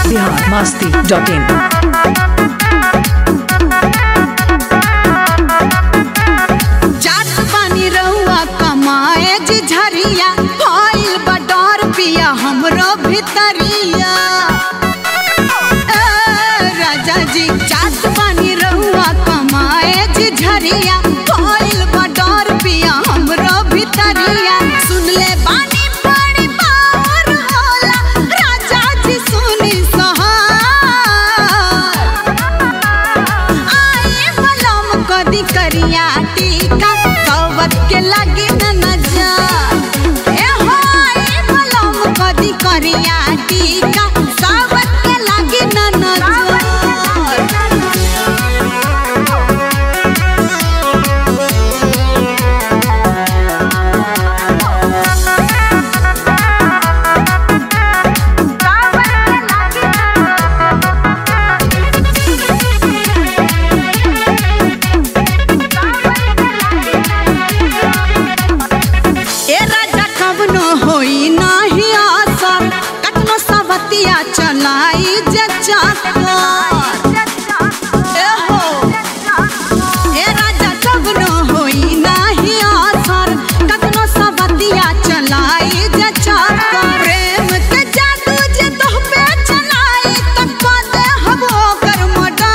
Bihar Masti dot in जात पानी रहुआ कमाए जी झरिया भइल बा डर पिया हमरो भितरिया ए, राजा जी जात पानी रहुआ कमाए जी झरिया भइल बा डर पिया हमरो भितरिया सुन ले बानी बड़ी बार होला राजा जी सुनी सहार आए बलम कदी करिया टीका कवत के लगे न नजर ए हो आए बलम कदी करिया टीका कवत के लगे न नजर ए राजा कवनो होई नाही आशा कतनो सवतिया चलाई जे चाकर ए हो ए राजा कवनो होई नाही आशा कतनो सवतिया चलाई जे चाकर प्रेम के जादू जे तोह पे चलाई त कदे हबो कर मडा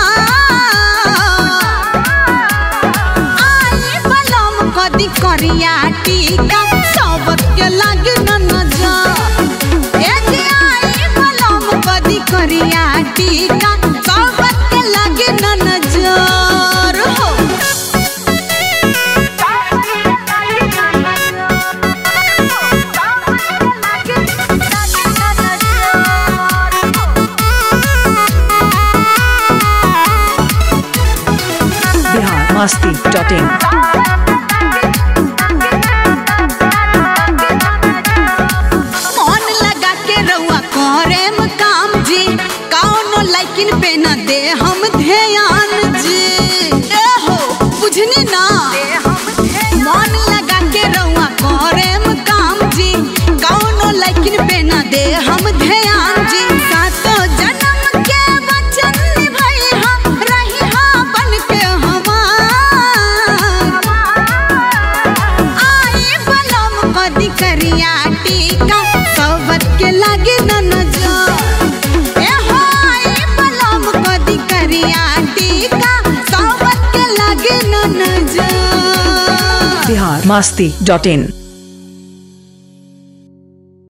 आई बलम कदी करिया टीका सबत के लागे न नजर ए जी आई बलम कदी करिया टीका सबत के लागे न नजर हो बिहार मस्ती डॉट इन मन लगा के रउआ करेम काम जी कौनो लाइकिन पे न दे हम ध्यान जी ए हो बुझनी ना मन लगा के रउआ करेम काम जी कौनो लाइकिन पे न दे हम ध्यान जी सातो जन्म के वचन निभाई हम रही हाँ बन के हमार आई बलम कदी करिया टीका सबत के लागे न नजर ए हो आई बलम कदी करिया टीका सबत के लागे न नजर बिहार मस्ती डॉट इन